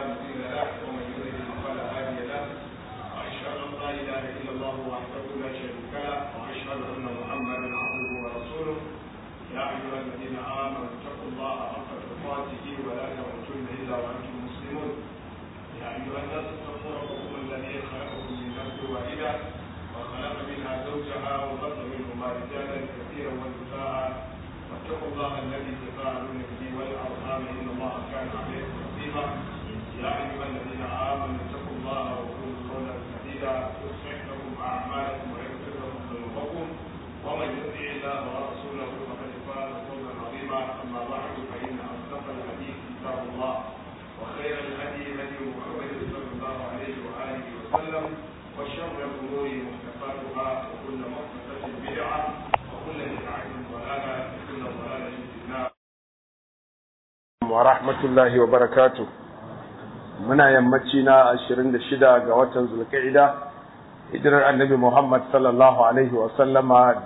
مضل له ومن يضلل فلا هادي له واشهد ان لا اله الا الله وحده لا شريك له واشهد ان محمدا عبده ورسوله يا ايها الذين امنوا اتقوا الله حق تقاته ولا تموتن الا وانتم مسلمون يا ايها الناس اتقوا ربكم الذي خلقكم من نفس واحده وخلق منها زوجها وبث منهما رجالا كثيرا ونساء واتقوا الله الذي تساءلون به والارحام ان الله كان عليكم رقيبا يا ايها الذين امنوا اتقوا الله وقولوا قولا سديدا يصلح لكم اعمالكم ويغفر لكم ذنوبكم ومن يطع الله ورسوله فقد فاز فوزا عظيما اما بعد فان اصدق الحديث كتاب الله وخير الهدي هدي محمد صلى الله عليه واله وسلم وشر الامور محدثاتها وكل محدثه بدعه وكل بدعه ضلاله وكل ضلاله في النار wa rahmatullahi wa barakatu muna yammaci na 26 ga watan zulqa'ida hijirar annabi Muhammad sallallahu alaihi wa sallama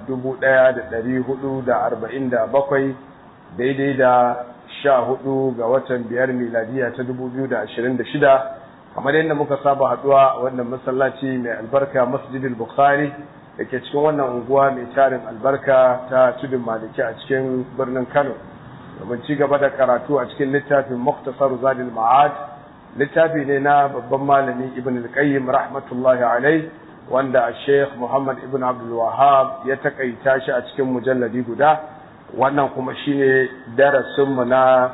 1447 daidai da 14 ga watan biyar miladiya ta 2026 kamar yadda muka saba haduwa a wannan masallaci mai albarka masjidil bukhari da ke cikin wannan unguwa mai tarin albarka ta tudun maliki a cikin birnin kano domin ci gaba da karatu a cikin littafin muktasar zadil ma'ad littafi ne na babban malami ibn al-qayyim rahmatullahi alai wanda sheikh muhammad ibn abdul wahab ya takaita shi a cikin mujalladi guda wannan kuma shine darasin mu na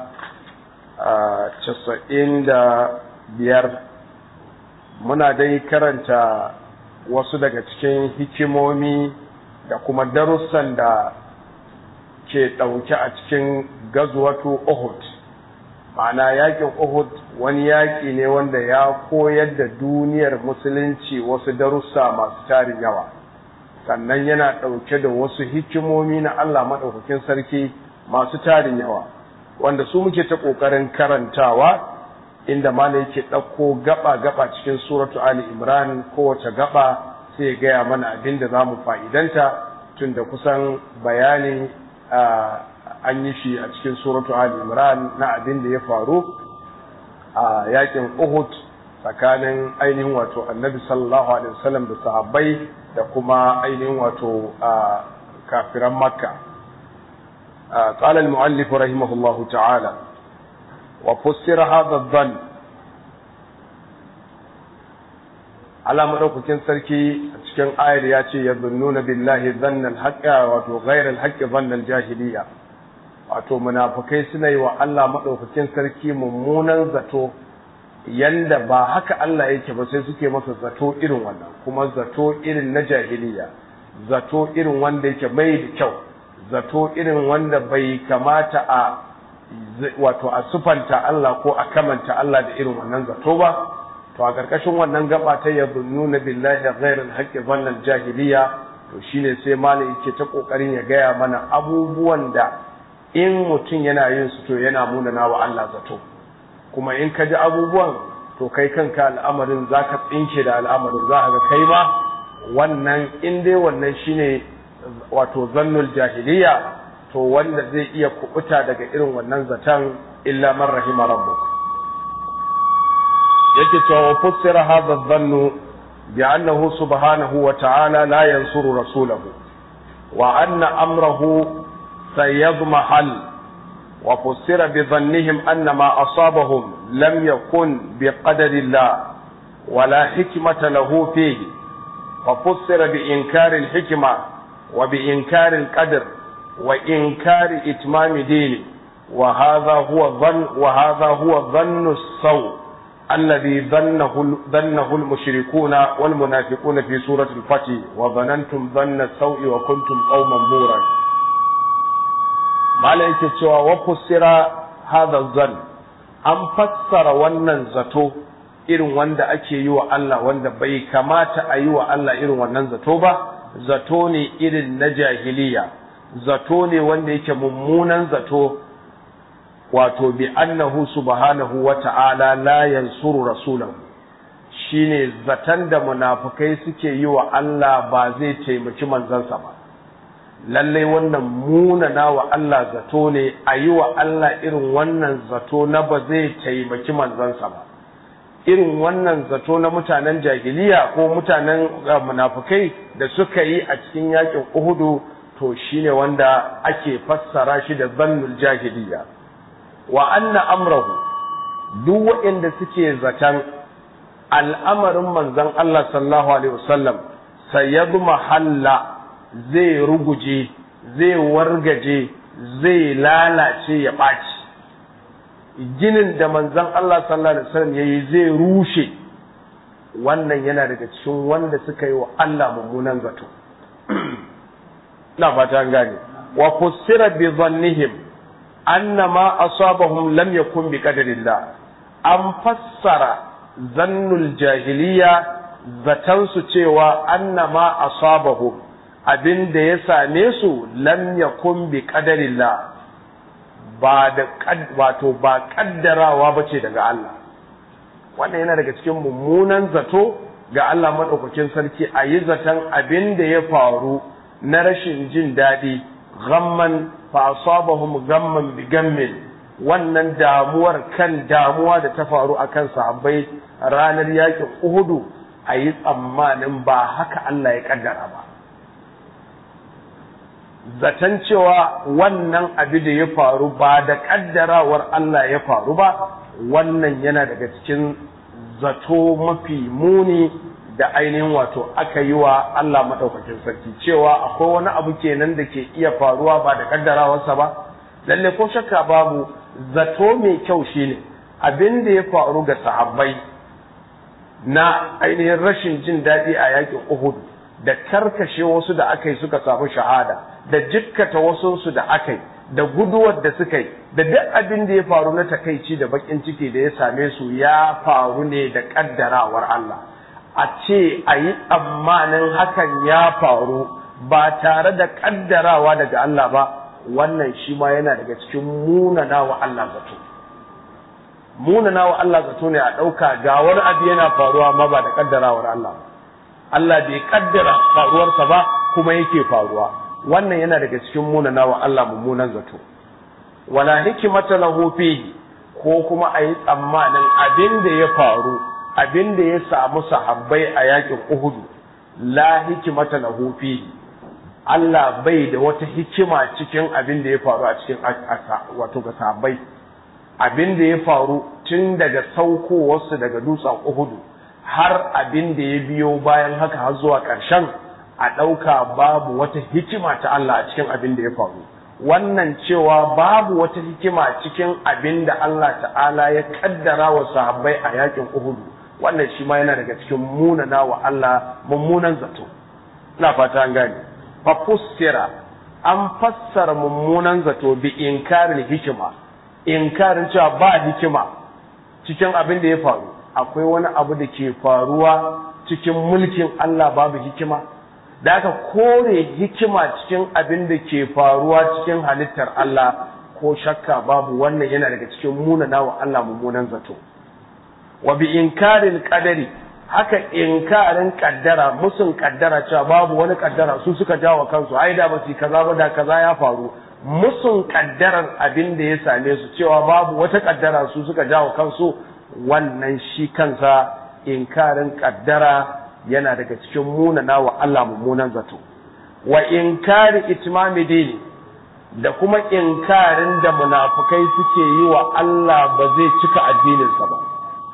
casa'in da biyar muna dai karanta wasu daga cikin hikimomi da kuma darussan da ke ɗauke a cikin gazuwatu Uhud. Ma'ana yakin Uhud wani yaƙi ne wanda ya koyar da duniyar musulunci wasu darussa masu tarin yawa. Sannan yana ɗauke da wasu hikimomi na Allah maɗaukakin sarki masu tarin yawa, wanda su muke ta ƙoƙarin karantawa inda mana yake ɗauko gaba-gaba cikin suratu Ali Imran kowace gaba sai gaya mana abin da za mu fa'idanta tun da kusan bayani an yi shi a cikin suratu Ali Imran na abin da ya faru a yakin Uhud tsakanin ainihin wato Annabi sallallahu alaihi wasallam da sahabbai da kuma ainihin wato kafiran Makka قال المؤلف رحمه الله تعالى وفسر هذا الظن Allah madaukakin sarki a cikin ayar ya ce yazunnuna billahi dhannal haqqa wato ghairal haqqi dhannal jahiliya wato munafikai suna yi wa Allah madaukakin sarki mummunan zato yanda ba haka Allah yake ba sai suke masa zato irin wannan kuma zato irin na jahiliya zato irin wanda yake mai da kyau zato irin wanda bai kamata a wato a sufanta Allah ko a kamanta Allah da irin wannan zato ba to a ƙarƙashin wannan gaba ta nuna billahi ghairil haqqi dhannan jahiliya to shine sai malam yake ta kokarin ya gaya mana abubuwan da in mutum yana yin su to yana munana wa Allah zato kuma in ka ji abubuwan to kai kanka al'amarin zaka tsinke da al'amarin za ga kai ma wannan in dai wannan shine wato zannul jahiliya to wanda zai iya kubuta daga irin wannan zaton illa man rahima rabbuk yake cewa fassara hadha dhannu bi annahu subhanahu wa ta'ala la yansuru rasulahu wa anna amrahu sayadmahal wa fassara bi dhannihim anna ma asabahum lam yakun bi qadari Allah ولا حكمة له فيه وفسر بإنكار الحكمة وبإنكار القدر وإنكار إتمام دينه وهذا هو ظن وهذا هو ظن السوء الذي ظنه ظنه المشركون والمنافقون في سورة الفتح وظننتم ظن السوء وكنتم قوما بورا ما yake cewa wa fassara hadha zan an fassara wannan zato irin wanda ake yi wa Allah wanda bai kamata a yi wa Allah irin wannan zato ba zato ne irin na jahiliya zato ne wanda yake mummunan zato wato bi annahu subhanahu wa ta'ala la yansuru rasulahu shine zaton da munafukai suke yi wa Allah ba zai taimaki manzansa ba lallai wannan munana wa Allah zato ne a yi wa Allah irin wannan zato na ba zai taimaki manzansa ba irin wannan zato na mutanen jahiliya ko mutanen munafukai da suka yi a cikin yakin uhudu to shine wanda ake fassara shi da zannul jahiliya wa anna amrahu duk waɗanda suke zaton al'amarin manzon Allah sallallahu alaihi wasallam sayyadu mahalla zai ruguje zai wargaje zai lalace ya ɓaci ginin da manzon Allah sallallahu alaihi wasallam yayi zai rushe wannan yana daga cikin wanda suka yi wa Allah mummunan zato ina fata an gane wa fussira bi dhannihim anna ma asabahum lam yakun bi qadarillah an fassara zannul jahiliya zatan su cewa anna ma asabahum abin da ya same su lam yakun bi qadarillah ba da wato ba kaddarawa bace daga Allah wannan yana daga cikin mummunan zato ga Allah madaukakin sarki a yi zaton abin da ya faru na rashin jin daɗi gamman fa asabahum gamman bi gammin wannan damuwar kan damuwa da ta faru akan sahabbai ranar yakin Uhudu a yi tsammanin ba haka Allah ya kaddara ba zaton cewa wannan abu da ya faru ba da kaddarawar Allah ya faru ba wannan yana daga cikin zato mafi muni da ainihin wato aka yi wa Allah maɗaukakin sarki cewa akwai wani abu kenan da ke iya faruwa ba da kaddarawarsa ba lalle ko shakka babu zato mai kyau shine abin da ya faru ga sahabbai na ainihin rashin jin daɗi a yakin Uhud da karkashe wasu da aka yi suka samu shahada da jikkata wasunsu da aka yi da guduwar da suka yi da duk abin da ya faru na takaici da bakin ciki da ya same su ya faru ne da kaddarawar Allah a ce a yi tsammanin hakan ya faru ba tare da kaddarawa daga Allah ba wannan shi ma yana daga cikin munana wa Allah zato munana wa Allah zato ne a ɗauka ga wani abu yana faruwa ma ba da kaddarawar Allah Allah bai kaddara faruwarsa ba kuma yake faruwa wannan yana daga cikin munana wa Allah mummunan zato wala hikimata lahu fihi ko kuma a yi tsammanin abin da ya faru abin da ya samu sahabbai a yakin Uhudu la hikimata lahu fihi Allah bai da wata hikima cikin abin da ya faru a cikin wato ga sahabbai abin da ya faru tun daga saukowarsu daga dutsen Uhudu har abin da ya biyo bayan haka har zuwa ƙarshen a ɗauka babu wata hikima ta Allah a cikin abin da ya faru wannan cewa babu wata hikima cikin abin da Allah ta'ala ya kaddara wa sahabbai a yakin Uhudu wannan shi ma yana daga cikin munana wa Allah mummunan zato ina fata an gane fa fussira an fassara mummunan zato bi inkarin hikima inkarin cewa ba hikima cikin abin da ya faru akwai wani abu da ke faruwa cikin mulkin Allah babu hikima da aka kore hikima cikin abin da ke faruwa cikin halittar Allah ko shakka babu wannan yana daga cikin munana wa Allah mummunan zato wa bi inkarin qadari haka inkarin kaddara musun kaddara cewa babu wani kaddara su suka jawo kansu ai da basu kaza ba da kaza ya faru musun kaddarar abin da ya same su cewa babu wata kaddara su suka jawo kansu wannan shi kansa inkarin kaddara yana daga cikin munana wa Allah mummunan zato wa inkari itmami dini da kuma inkarin da munafukai suke yi wa Allah ba zai cika addininsa ba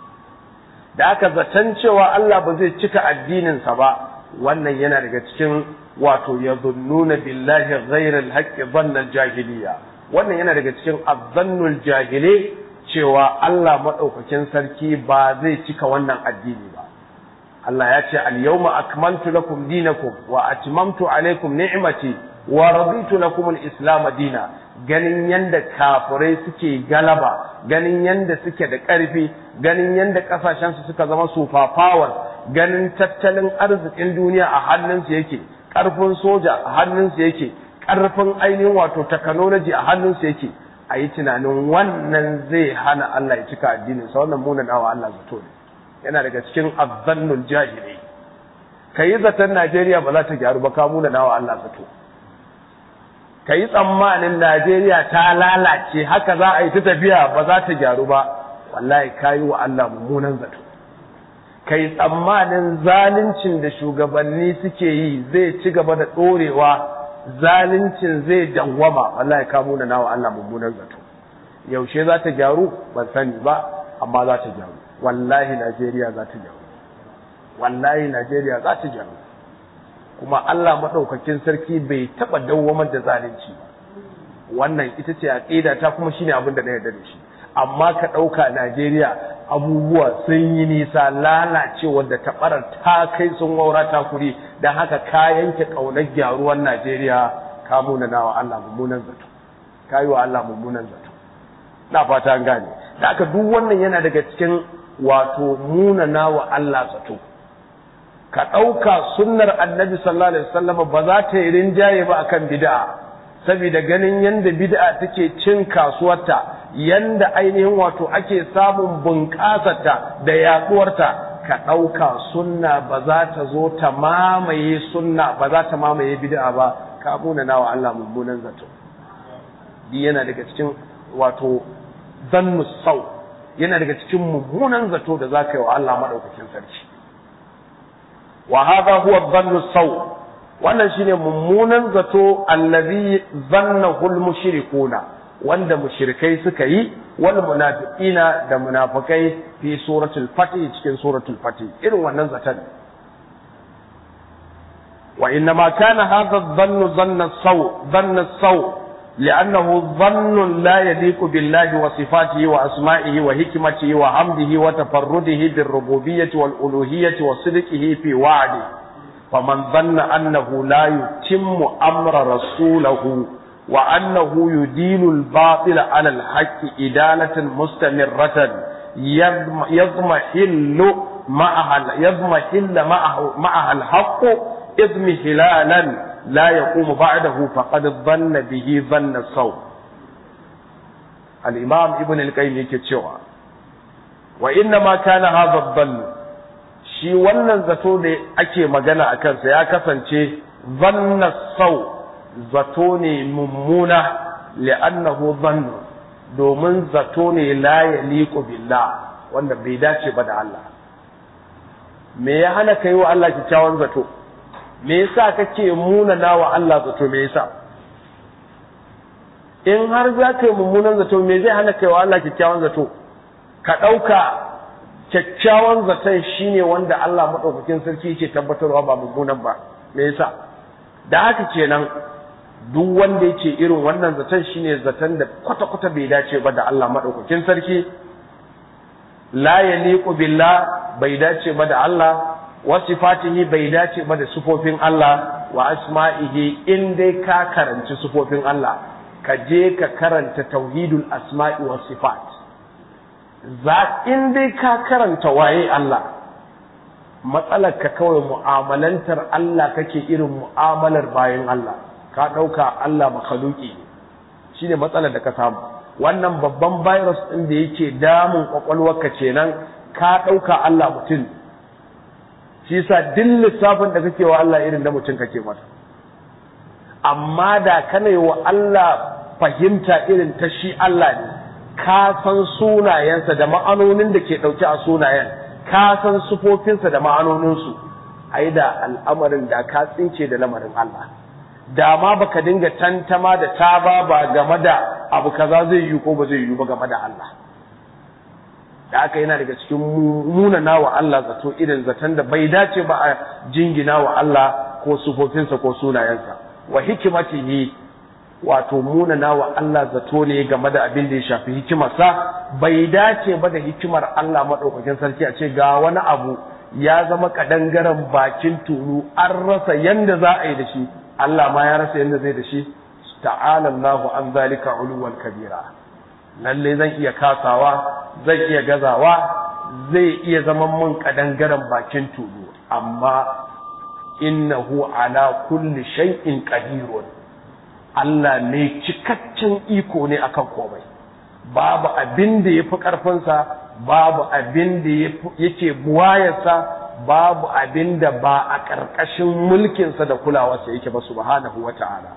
da aka zaton cewa Allah ba zai cika addininsa ba wannan yana daga cikin wato ya zunnuna billahi ghairal haqqi dhannal jahiliya wannan yana daga cikin azzannul jahili cewa Allah madaukakin sarki ba zai cika wannan addini ba Allah ya ce al-yawma akmaltu lakum dinakum wa atmamtu alaykum ni'mati wa raditu lakum al-islam dina ganin yanda kafirai suke galaba ganin yanda suke da ƙarfi ganin yanda kasashen su suka zama superpowers ganin tattalin arzikin duniya a hannunsu yake ƙarfin soja a hannunsu yake ƙarfin ainihin wato technology a hannunsu yake a yi tunanin wannan zai hana Allah ya cika addinin sa wannan munanawa Allah zato ne yana daga cikin azzannul jahili ka yi zaton Najeriya ba za ta gyaru ba ka muna nawa Allah zato ka yi tsammanin Najeriya ta lalace haka za a yi ta tafiya ba za ta gyaru ba wallahi ka yi wa Allah mummunan zato kai tsammanin zaluncin da shugabanni suke yi zai ci gaba da ɗorewa zaluncin zai dawwama wallahi ka muna nawa Allah mummunan zato yaushe za ta gyaru ban sani ba amma za ta gyaru wallahi Najeriya za ta gyaru wallahi Najeriya za ta gyaru kuma Allah madaukakin sarki bai taba dawwamar da zalunci ba wannan ita ce aqida ta kuma shine abin da na yarda da shi amma ka dauka Najeriya abubuwa sun yi nisa lalacewar da ta barar ta kai sun waura ta kuri dan haka ka yanke kaunar gyaruwar Najeriya ka muna nawa Allah mummunan zato ka yi wa Allah mummunan zato na fata an gane da haka duk wannan yana daga cikin wato muna nawa Allah zato ka ɗauka sunnar annabi sallallahu alaihi wasallam ba za ta yi rinjaye ba akan bid'a saboda ganin yanda bid'a take cin kasuwarta yanda ainihin wato ake samun bunƙasarta da yaduwarta ka ɗauka sunna ba za ta zo ta mamaye sunna ba za ta mamaye bid'a ba ka muna nawa Allah mummunan zato di yana daga cikin wato zannu sau yana daga cikin mummunan zato da za ka yi wa Allah madaukakin sarki wa hadha huwa dhannu saw wannan shine mummunan zato allazi zannahu al-mushrikuna wanda mushrikai suka yi wal munafiqina da munafikai fi suratul fatih cikin suratul fatih irin wannan zaton wa inna ma kana hadha adh-dhannu dhanna saw dhanna saw لأنه ظن لا يليق بالله وصفاته وأسمائه وحكمته وحمده وتفرده بالربوبية والألوهية وصدقه في وعده فمن ظن أنه لا يتم أمر رسوله وأنه يدين الباطل على الحق إدالة مستمرة يضمحل معها يضمحل معه معها الحق اضمحلالا لا يقوم بعده فقد ظن به ظن الصوم الإمام ابن القيم يكتشوا وإنما كان هذا الظن shi wannan zato da ake magana a kansa ya kasance zanna sau zato ne mummuna li'annahu zannu domin zato ne la yaliqu billah wanda bai dace ba da Allah me ya hana kai wa Allah kyakkyawan zato me yasa kake munana wa Allah zato me yasa in har za ka yi mummunan zato me zai hana kai wa Allah kyakkyawan zato ka ɗauka kyakkyawan zaton shine wanda Allah maɗaukakin sarki yake tabbatarwa ba mummunan ba me yasa da haka kenan duk wanda yake irin wannan zaton shine zaton da kwata-kwata bai dace ba da Allah maɗaukakin sarki la yaliqu billah bai dace ba da Allah wa sifatihi bai dace ba da sufofin Allah wa asma'ihi in dai ka karanci sufofin Allah ka je ka karanta tauhidul asma'i wa sifat za in dai ka karanta waye Allah matsalar ka kawai mu'amalantar Allah kake irin mu'amalar bayan Allah ka ɗauka Allah makhluki shine matsalar da ka samu wannan babban virus ɗin da yake damun kwakwalwarka kenan ka ɗauka Allah mutum shi yasa duk lissafin da kake wa Allah irin da mutum kake mata amma da kana wa Allah fahimta irin ta shi Allah ne ka san sunayensa da ma'anonin da ke ɗauke a sunayen ka san sufofinsa da ma'anoninsu ai da al'amarin da ka tsince da lamarin Allah da ma baka dinga tantama da taba ba game da abu kaza zai yi ko ba zai yi ba game da Allah da aka yana daga cikin munana wa Allah zato irin zaton da bai dace ba a jingina wa Allah ko sufofinsa ko sunayensa wa hikimatihi wato munana wa Allah zato ne game da abin da ya shafi hikimarsa bai dace ba da hikimar Allah maɗaukakin sarki a ce ga wani abu ya zama kadangaren bakin tulu an rasa yanda za a yi da shi Allah ma ya rasa yanda zai da shi ta'ala Allahu an zalika uluwan kabira lalle zan iya kasawa zan iya gazawa zai iya zama mun kadangaren bakin tulu amma innahu ala kulli shay'in qadirun Allah ne cikakken iko ne akan komai babu abin da yafi karfinsa babu abin da yake buwayarsa babu abin da ba a ƙarƙashin mulkinsa da kulawarsa yake ba subhanahu wata'ala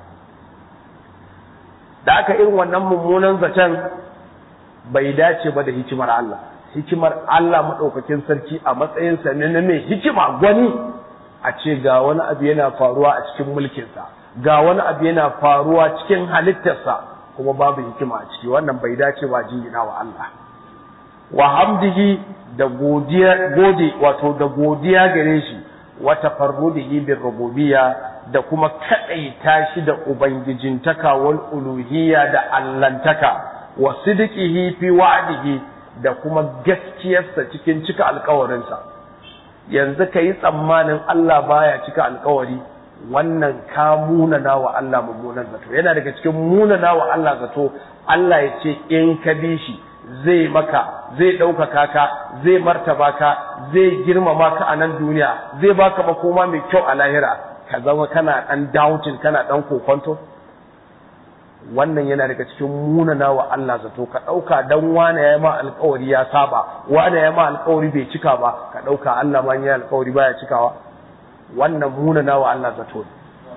da aka irin wannan mummunan zaton bai dace ba da hikimar Allah hikimar Allah maɗaukakin sarki a matsayinsa ne na mai hikima gwani a ce ga wani abu yana faruwa a cikin mulkinsa ga wani abu yana faruwa cikin halittarsa kuma babu hikima a ciki wannan bai dace ba jingina wa Allah wa hamdihi da godiya gode wato da godiya gare shi wa tafarrudihi bir rububiyya da kuma kadaita shi da ubangijintaka wal uluhiyya da allantaka wa sidqihi fi wa'dihi da kuma gaskiyarsa cikin cika alkawarinsa yanzu ka yi tsammanin Allah baya cika alkawari wannan ka munana wa Allah mummunan zato yana daga cikin munana wa Allah zato Allah ya ce in ka bi shi zai maka zai ɗaukaka ka zai martaba ka zai girmama ka a nan duniya zai baka makoma mai kyau a lahira ka zama kana ɗan doubting kana ɗan kokonto wannan yana daga cikin munana wa Allah zato ka ɗauka dan wane ya ma alkawari ya saba wane ya ma alkawari bai cika ba ka ɗauka Allah ma ya alkawari baya cikawa wannan munana wa Allah zato ne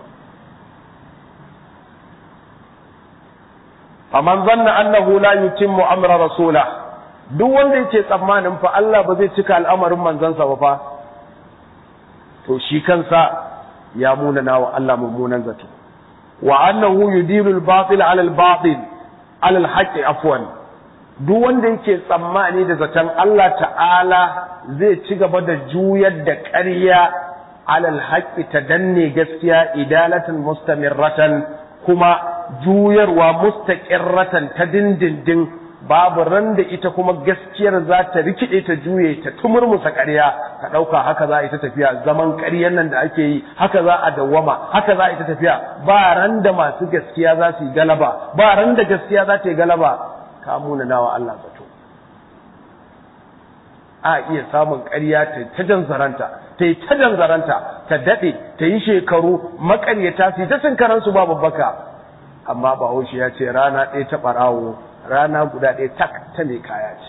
faman zanna annahu la yutimmu amra rasula duk wanda yake tsammanin fa Allah ba zai cika al'amarin manzansa ba fa to shi kansa ya munana wa Allah mummunan zato wa annahu yudilu al-batil ala al-batil ala al-haqqi afwan duk wanda yake tsammani da zaton Allah ta'ala zai ci gaba da juyar da ƙarya ala al-haqqi ta danne gaskiya idalatan mustamirratan kuma juyarwa mustaqirratan ta dindindin babu ran da ita kuma gaskiyar za ta rikide ta juye ta tumurmusa ƙarya ka ɗauka haka za a yi ta tafiya zaman ƙaryan nan da ake yi haka za a dawwama haka za a yi ta tafiya ba ran da masu gaskiya za su yi galaba ba ran da gaskiya za ta yi galaba ka muna nawa Allah zato a iya samun ƙarya ta ta janzaranta ta yi ta janzaranta ta daɗe ta yi shekaru maƙaryata su yi ta sinkaransu ba babbaka amma bahaushe ya ce rana ɗaya ta ɓarawo rana guda ɗaya tak ta mai kaya ce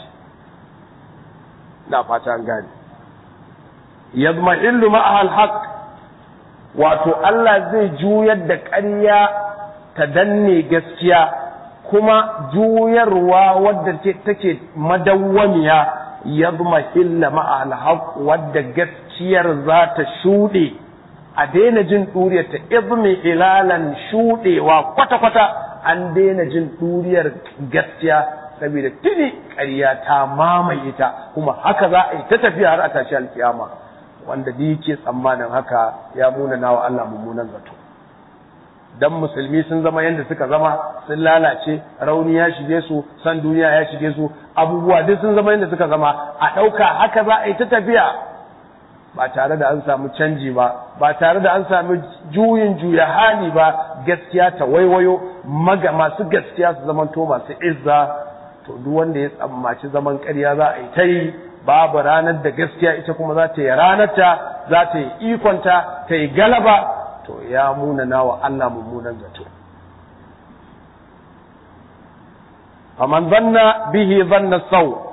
na fata an gane yadma illu ma'ahal haq wato Allah zai juyar da ƙarya ta danne gaskiya kuma juyarwa wadda take madawwamiya yadma illa ma'ahal haq wadda gaskiyar za ta shuɗe a daina jin ɗuriyar ta izmi ilalan shuɗewa kwata-kwata an daina jin ɗuriyar gaskiya saboda tuni ƙarya ta mamaye ta kuma haka za a yi ta tafiya har a tashi alkiyama wanda da yake tsammanin haka ya muna nawa Allah mummunan zato dan musulmi sun zama yadda suka zama sun lalace rauni ya shige su san duniya ya shige su abubuwa duk sun zama yadda suka zama a ɗauka haka za a yi ta tafiya ba tare da an samu canji ba ba tare da an samu juyin juya hali ba gaskiya ta waiwayo maga masu gaskiya su zamanto masu izza to duk wanda ya tsammaci zaman ƙarya za a yi ta yi babu ranar da gaskiya ita kuma za ta yi ranarta za ta yi ikonta ta yi galaba to ya munana wa Allah mummunan zato faman zanna bihi zanna sau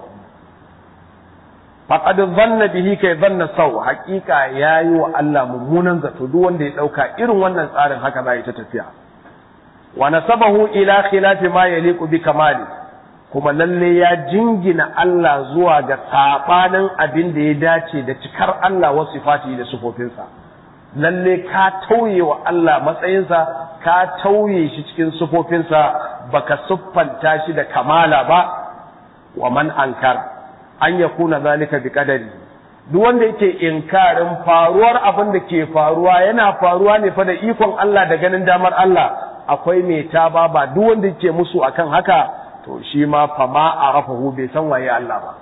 faqad zanna bihi kai zanna sau hakika yayi wa Allah mummunan zato duk wanda ya dauka irin wannan tsarin haka za ta tafiya wa nasabahu ila khilafi ma yaliqu bi kamali kuma lalle ya jingina Allah zuwa ga sabanin abin da ya dace da cikar Allah wa sifati da sifofinsa lalle ka tauye wa Allah matsayinsa ka tauye shi cikin sifofinsa baka siffanta shi da kamala ba wa man ankara an ya kuna zalika bi kadari duk wanda yake inkarin faruwar abin da ke faruwa yana faruwa ne fa da ikon Allah da ganin damar Allah akwai mai taba ba duk wanda yake musu akan haka to shi ma fa ma arafahu bai san waye Allah ba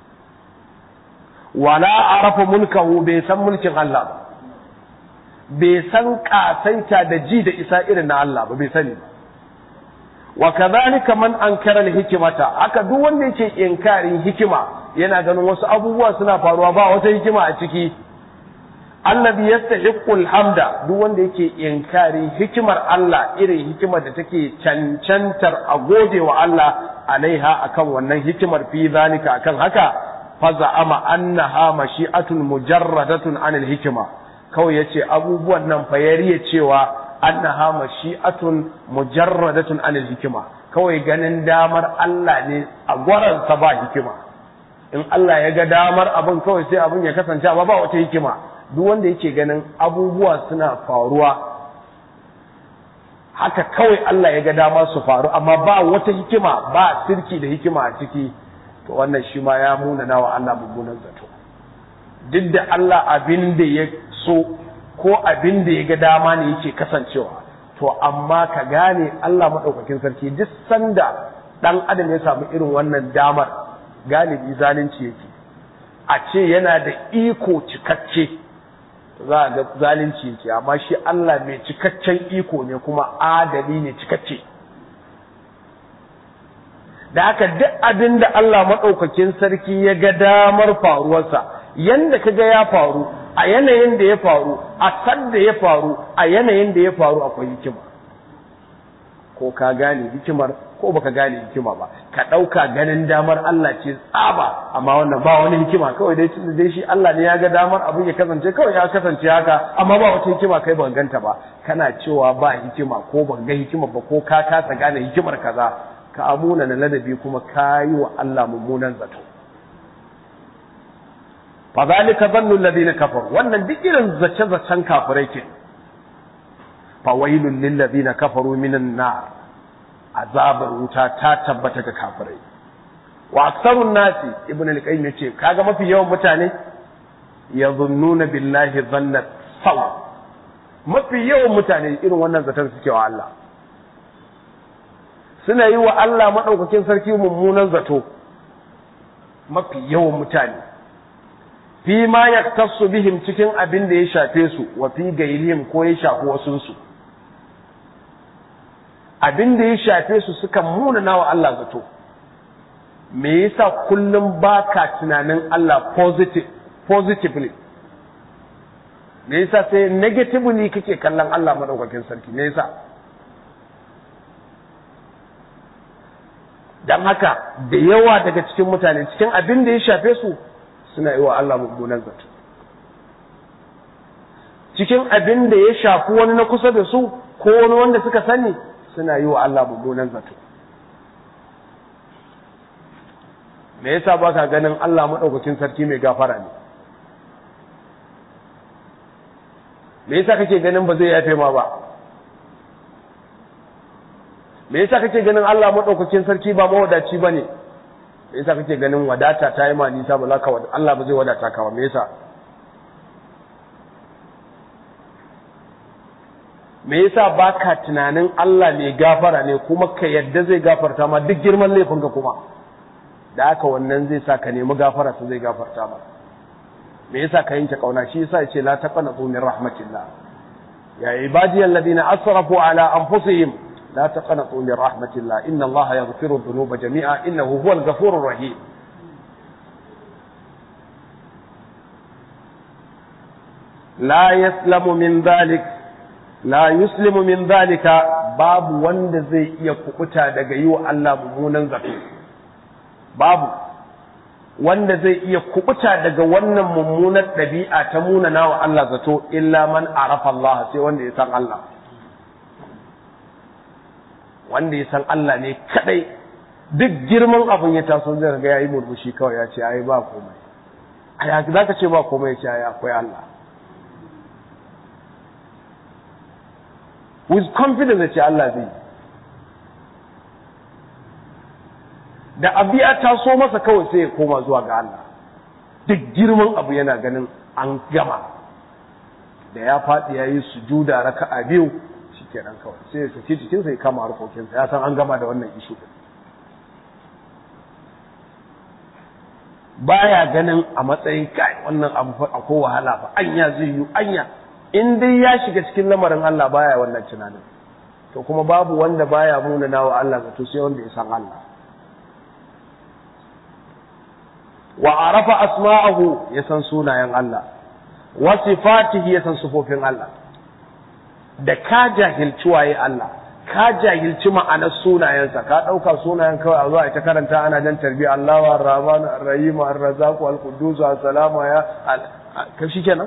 wala arafa mulkahu bai san mulkin Allah ba bai san kasaita da ji da isa irin na Allah ba bai sani ba wa kadhalika man ankara al-hikmata haka duk wanda yake inkarin hikima yana ganin wasu abubuwa suna faruwa ba wata hikima a ciki annabi yastahiqqu al-hamda duk wanda yake inkarin hikimar Allah irin hikimar da take cancantar a gode wa Allah alaiha akan wannan hikimar fi zalika akan haka fa za'ama annaha mashi'atun mujarradatun anil hikima kawai yace abubuwan nan fa yariye cewa annaha mashi'atun mujarradatun anil hikima kawai ganin damar Allah ne a gwaransa ba hikima in Allah ya ga damar abin kawai sai abin ya kasance amma ba wata hikima duk wanda yake ganin abubuwa suna faruwa haka kawai Allah ya ga dama su faru amma ba wata hikima ba sirki da hikima a ciki to wannan shi ma ya muna nawa Allah mummunan zato duk da Allah abin da ya so ko abin da ya ga dama ne yake kasancewa to amma ka gane Allah maɗaukakin sarki duk sanda ɗan adam ya samu irin wannan damar galibi zalunci yake a ce yana da iko cikakke za a ga zalunci yake amma shi Allah mai cikakken iko ne kuma adali ne cikakke da haka duk abin da Allah maɗaukakin sarki ya ga damar faruwarsa yanda ka ga ya faru a yanayin da ya faru a sadda ya faru a yanayin da ya faru akwai hikima ko ka gane hikimar ko baka gane hikima ba ka ɗauka ganin damar Allah ce tsaba amma wannan ba wani hikima kawai dai tunda dai shi Allah ne ya ga damar abin ya kasance kawai ya kasance haka amma ba wata hikima kai ban ganta ba kana cewa ba hikima ko ban ga hikima ba ko ka kasa gane hikimar kaza ka amuna na ladabi kuma ka yi wa Allah mummunan zato fa zalika dhannu alladhina kafaru wannan duk irin zace zacen kafirai ke fa wailul lil ladina kafaru minan nar azabar wuta ta tabbata ga kafirai wa aksarun nasi ibn al-qayyim yace kaga mafi yawan mutane yadhunnuna billahi dhanna saw mafi yawan mutane irin wannan zaton suke wa Allah suna yi wa Allah madaukakin sarki mummunan zato mafi yawan mutane fi ma yaktasu bihim cikin abin da ya shafe su wa fi gairihim ko ya shafi wasunsu abin da ya shafe su sukan munana wa Allah zato me yasa kullum baka tunanin Allah positive positively me yasa sai negatively kake kallon Allah madaukakin sarki me yasa dan haka da yawa daga cikin mutane cikin abin da ya shafe su suna yi wa Allah mummunan zato cikin abin da ya shafi wani na kusa da su ko wani wanda suka sani suna yi wa Allah mummunan zato me yasa ba ka ganin Allah maɗaukakin sarki mai gafara ne me yasa kake ganin ba zai yafe ma ba me yasa kake ganin Allah maɗaukakin sarki ba mawadaci ba ne me yasa kake ganin wadata ta yi ma nisa ba za ka Allah ba zai wadata ka ba me yasa me yasa baka tunanin Allah mai gafara ne kuma ka yadda zai gafarta ma duk girman laifinka kuma da haka wannan zai sa ka nemi gafara su zai gafarta ma me yasa ka yanke kauna shi yasa yace la taqnatu min rahmatillah ya ibadiyal ladina asrafu ala anfusihim la taqnatu min rahmatillah inna Allah yaghfiru dhunuba jami'a innahu huwal ghafurur rahim la yaslamu min dhalik la yuslimu min zalika babu wanda zai iya kubuta daga yi wa Allah mummunan zato babu wanda zai iya kubuta daga wannan mummunar ɗabi'a ta munana wa Allah zato illa man arafa Allah sai wanda ya san Allah wanda ya san Allah ne kadai duk girman abin ya taso zai ga yayi murmushi kawai ya ce ai ba komai ai zaka ce ba komai ya ce ai akwai Allah with confidence da ce Allah zai da abiya ta so masa kawai sai ya koma zuwa ga Allah duk girman abu yana ganin an gama da ya faɗi ya yi sujuda raka'a biyu shi kenan kawai sai ya saki cikinsa ya kama harkokinsa ya san an gama da wannan ishu baya ganin a matsayin kai wannan abu akwai wahala fa anya zai yi anya in dai ya shiga cikin lamarin Allah baya wannan tunanin to kuma babu wanda baya munana wa Allah zato sai wanda ya san Allah wa arafa asma'ahu ya san sunayen Allah wa sifatihi ya san sifofin Allah da ka jahilci waye Allah ka jahilci ma'anar sunayensa ka ɗauka sunayen kawai a zuwa ita karanta ana jan tarbiya Allah wa Rahman Ar-Rahim Ar-Razzaq Al-Quddus As-Salamu ya ka kenan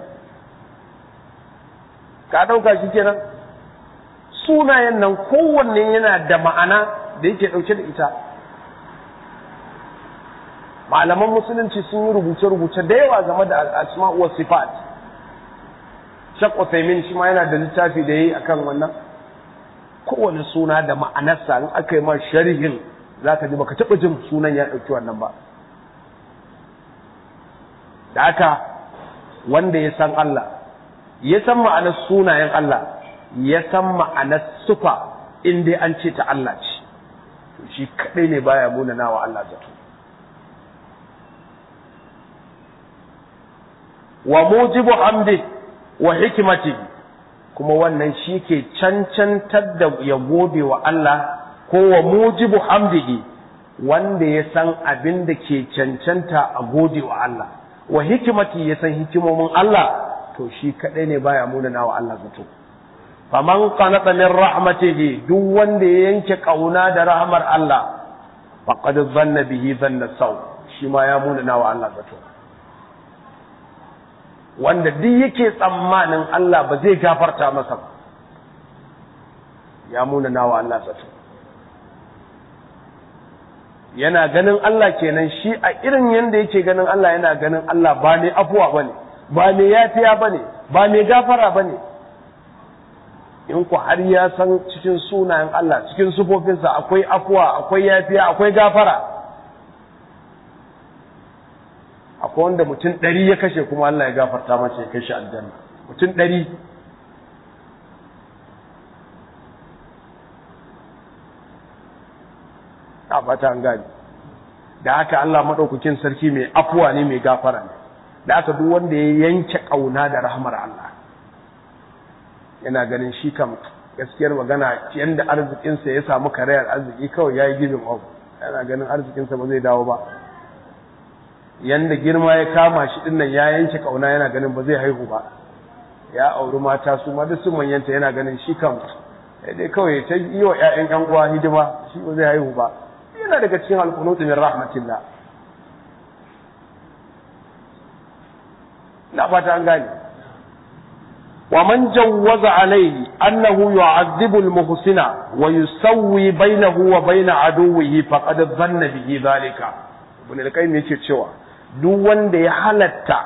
ka ɗauka shi kenan sunayen nan kowanne yana da ma'ana da yake ɗauke da ita malaman musulunci sun yi rubuce-rubuce da yawa game da al'asma wa sifat shak Uthaymin shi ma yana da littafi da yayi akan wannan kowane suna da ma'anarsa in aka yi ma sharhin zaka ji baka taba jin sunan ya dauki wannan ba da haka wanda ya san Allah ya san ma'anar sunayen Allah ya san ma'anar sufa in dai an ce ta Allah ce shi kadai ne baya munana wa Allah zato wa mujibu hamdi wa hikimati kuma wannan shi ke cancantar da ya gobe wa Allah ko wa mujibu hamdihi wanda ya san abin da ke cancanta a gode wa Allah wa hikimati ya san hikimomin Allah to shi kadai ne baya munana wa Allah zato faman qanata min rahmatihi duk wanda ya yanke kauna da rahmar Allah faqad dhanna bihi dhanna saw shi ma ya munana wa Allah zato wanda duk yake tsammanin Allah ba zai gafarta masa ba ya munana wa Allah zato yana ganin Allah kenan shi a irin yanda yake ganin Allah yana ganin Allah ba ne afuwa bane ba ne yafiya bane ba ne gafara bane in ku har ya san cikin sunayen Allah cikin sufofinsa akwai afuwa akwai yafiya akwai gafara akwai wanda mutum ɗari ya kashe kuma Allah ya gafarta mace ya kashe aljanna mutum ɗari a fata an gani da haka Allah maɗaukakin sarki mai afuwa ne mai gafara ne da haka duk wanda ya yanke ƙauna da rahmar Allah yana ganin shi kam gaskiyar magana yanda arzikinsa ya samu karayar arziki kawai ya yi gibin abu yana ganin arzikinsa ba zai dawo ba yanda girma ya kama shi din nan ya yanke kauna yana ganin ba zai haihu ba ya auri mata su ma duk sun manyanta yana ganin shi kam dai kawai ta yi wa ƴaƴan ƴan uwa hidima shi ba zai haihu ba yana daga cikin alqunut min rahmatillah na fata an gane wa man jawwaza alayhi annahu yu'adhibu al-muhsina wa yusawwi bainahu wa bain aduwwihi faqad dhanna bihi dhalika ibn al-qayyim yake cewa duk wanda ya halatta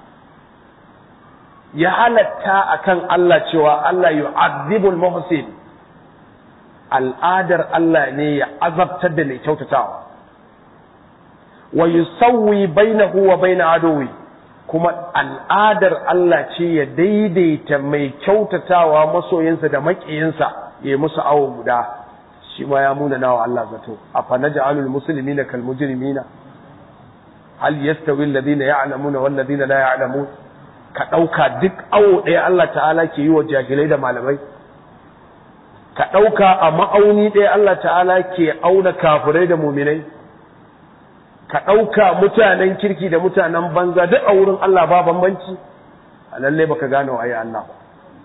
ya halatta akan Allah cewa Allah yu'adhibul muhsin al'adar Allah ne ya azabtar da mai kyautatawa wa yusawwi bainahu wa bain aduwi kuma al'adar Allah ce ya daidaita mai kyautatawa masoyinsa da maƙiyinsa ya yi musu awo guda shi ma ya muna nawa Allah zato afa naj'alul muslimina kal mujrimina hal yastawi alladhina ya'lamuna wal ladina la ya'lamun ka dauka duk awo ɗaya Allah ta'ala ke yi wa jahilai da malamai ka dauka a ma'auni ɗaya Allah ta'ala ke auna kafirai da muminai ka dauka mutanen kirki da mutanen banza duk a wurin Allah ba bambanci a lalle baka gane wa Allah ba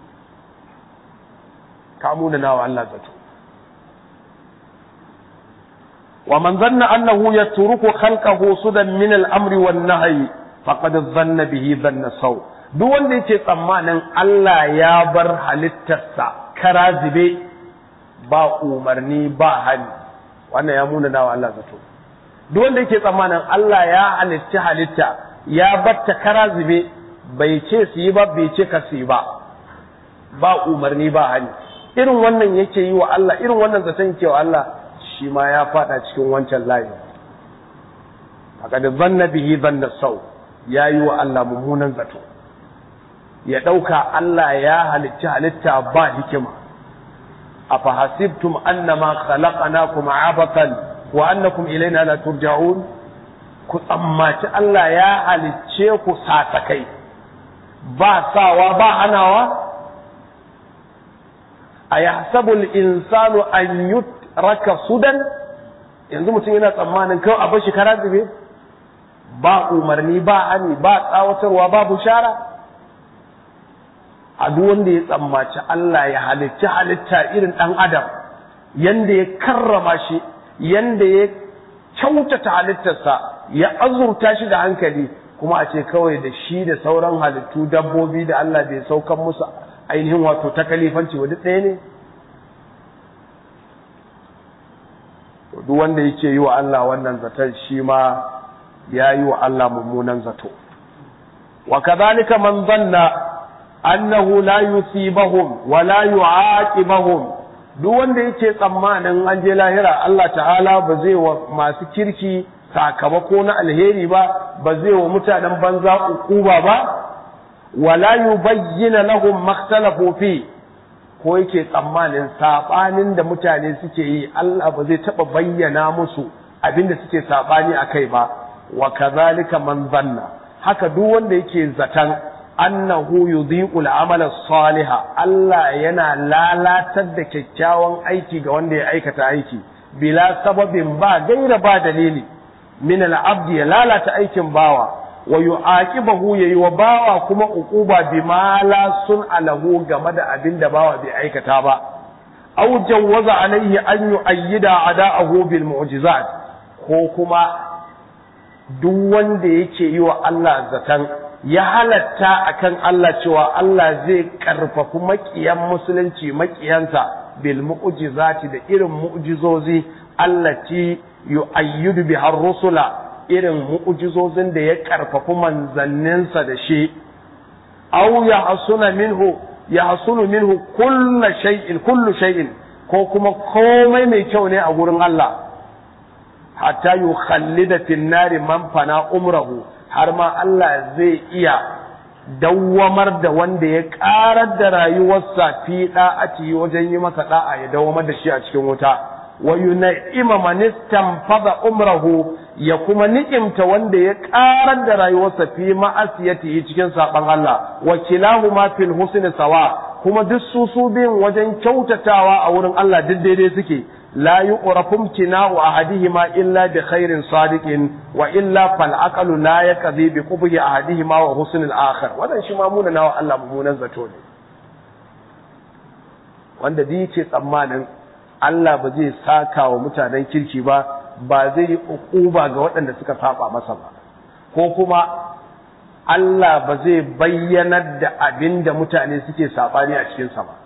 ka muna nawa Allah zato ومن ظن أنه يترك خلقه سدى من الأمر والنهي فقد ظن به ظن السوء duk wanda yake tsammanin Allah ya bar halittarsa kara zube ba umarni ba hali wannan ya muna nawa Allah zato duk wanda yake tsammanin Allah ya halitta halitta ya batta kara zube bai ce su yi ba bai ce ka su yi ba ba umarni ba hali irin wannan yake yi wa Allah irin wannan zaton yake wa Allah shi ma ya fada cikin wancan layi haka da zanna bihi zanna sau ya yi wa Allah mummunan zato ya ɗauka Allah ya halitta halitta ba hikima a fahasibtum annama khalaqnakum abatan wa annakum ilaina la turja'un ku tsammaci Allah ya halicce ku sasakai ba sawa ba hanawa a yahsabul insanu an yut raka sudan yanzu mutum yana tsammanin kawai a bar shi kara zube ba umarni ba hani ba tsawatarwa ba bushara a duk wanda ya tsammaci Allah ya halitta halitta irin ɗan adam yanda ya karrama shi yanda ya kyautata halittarsa ya azurta shi da hankali kuma a ce kawai da shi da sauran halittu dabbobi da Allah bai saukan musu ainihin wato ta kalifanci wa duk ɗaya ne duk wanda yake yi wa Allah wannan zaton shi ma ya yi wa Allah mummunan zato wa kadhalika man dhanna annahu la yusibahum wa la yu'aqibahum duk wanda yake tsammanin an je lahira Allah ta'ala ba zai wa masu kirki sakamako na alheri ba ba zai wa mutanen banza ukuba ba wala yubayyana lahum makhtalafu fi ko yake tsammanin sabanin da mutane suke yi Allah ba zai taba bayyana musu abinda suke sabani akai ba wa kadhalika man zanna haka duk wanda yake zatan annahu yudhiqul amala saliha Allah yana lalatar da kyakkyawan aiki ga wanda ya aikata aiki bila sababin ba gaira ba dalili min al-abdi ya lalata aikin bawa wa yu'aqibahu yayi wa bawa kuma uquba bima la sun alahu game da abin da bawa bai aikata ba aw jawwaza alaihi an yu'ayyida ada'ahu bil mu'jizat ko kuma duk wanda yake yi wa Allah zatan ya halatta akan Allah cewa Allah zai karfafi makiyan musulunci makiyansa bil mu'jizati da irin mu'jizozi allati yu'ayyidu biha rusula irin mu'jizozin da ya karfafi manzanninsa da shi aw ya hasuna minhu ya hasunu minhu kullu shay'in kullu shay'in ko kuma komai mai kyau ne a gurin Allah hatta yukhallida fin nari man fana umrahu har ma Allah zai iya dawwamar da wanda ya karar da rayuwarsa fi da'ati wajen yi masa da'a ya dawwamar da shi a cikin wuta wa yun'ima man istanfada umrahu ya kuma ni'imta wanda ya karar da rayuwarsa fi ma'asiyati cikin saban Allah wa kilahuma fil husni sawa kuma duk su su biyun wajen kyautatawa a wurin Allah duk daidai suke la yuqrafu imtina'u ahadihima illa bi khairin sadiqin wa illa fal aqlu la yaqdi bi qubhi ahadihima wa husn al akhar wannan shi ma muna nawa Allah mummunan zato ne wanda da yake tsammanin Allah ba zai saka wa mutanen kirki ba ba zai yi uquba ga waɗanda suka saba masa ba ko kuma Allah ba zai bayyanar da abin da mutane suke saɓani a cikinsa ba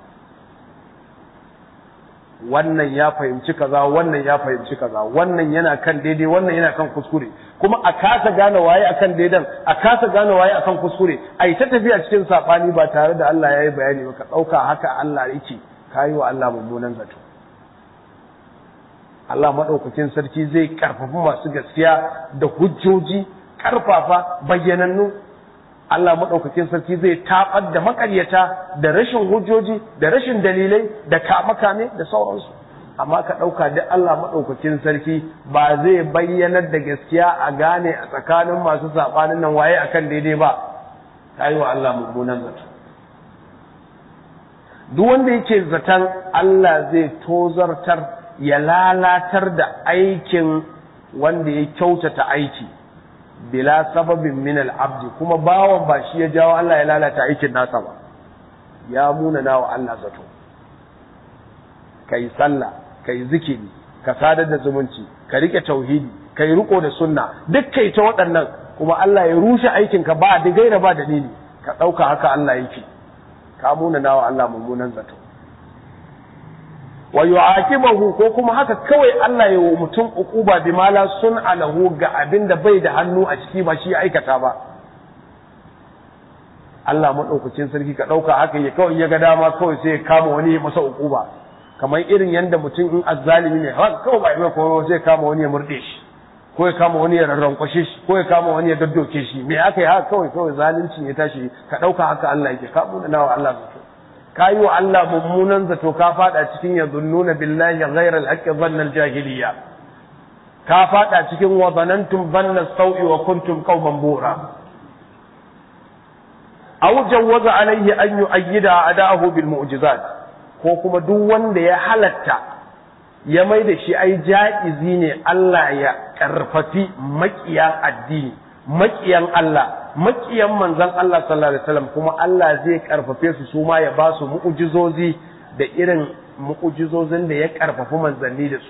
wannan ya fahimci kaza wannan ya fahimci kaza wannan yana kan daidai wannan yana kan kuskure kuma a kasa gane waye akan daidan a kasa gane waye akan kuskure a yi ta tafiya cikin saɓani ba tare da Allah ya yi bayani ba ka ɗauka haka Allah yake ka yi wa Allah mummunan zato Allah maɗaukakin sarki zai ƙarfafi masu gaskiya da hujjoji ƙarfafa bayyanannu Allah maɗaukakin sarki zai taɓar da makaryata da rashin hujjoji da rashin dalilai da kame-kame da sauransu amma ka ɗauka duk Allah maɗaukakin sarki ba zai bayyanar da gaskiya a gane a tsakanin masu saɓanin nan waye akan daidai ba ta yi wa Allah mummunan zato duk wanda yake zaton Allah zai tozartar ya lalatar da aikin wanda ya kyautata aiki bila sababin min al-abdi kuma bawan ba shi ya jawo Allah ya lalata aikin nasa ba ya muna nawa Allah zato kai sallah kai zikiri ka sadar da zumunci ka rike tauhidi kai riko da sunna duk kai ta waɗannan kuma Allah ya rushe aikin ka ba da gaira ba dalili ka ɗauka haka Allah yake ka muna nawa Allah mummunan zato wa yu'aqibahu ko kuma haka kawai Allah ya wa mutum uquba bi mala sun alahu ga abin da bai da hannu a ciki ba shi ya aikata ba Allah madaukakin sarki ka dauka haka ya kawai ya ga dama kawai sai ya kama wani ya masa uquba kamar irin yanda mutum in azzalimi ne haka kawai ba mai koyo sai kama wani ya murde shi ko ya kama wani ya rarrankwashe shi ko ya kama wani ya daddoke shi me aka yi haka kawai kawai zalunci ya tashi ka dauka haka Allah yake ka mu nawa Allah zato ka yi wa Allah mummunan zato ka fada cikin ya zunnuna billahi ghayra al-haqqi dhanna al-jahiliyya ka fada cikin wa zanantum dhanna sawi wa kuntum qauman bura aw jawwaza alayhi an yu'ayyida adahu bil mu'jizat ko kuma duk wanda ya halatta ya mai da shi ai ja'izi ne Allah ya karfafi makiyan addini makiyan Allah makiyan manzon Allah sallallahu alaihi wasallam kuma Allah zai karfafe su su ma ya ba su mu'ujizozi da irin mu'ujizozin da ya karfafi manzanni da su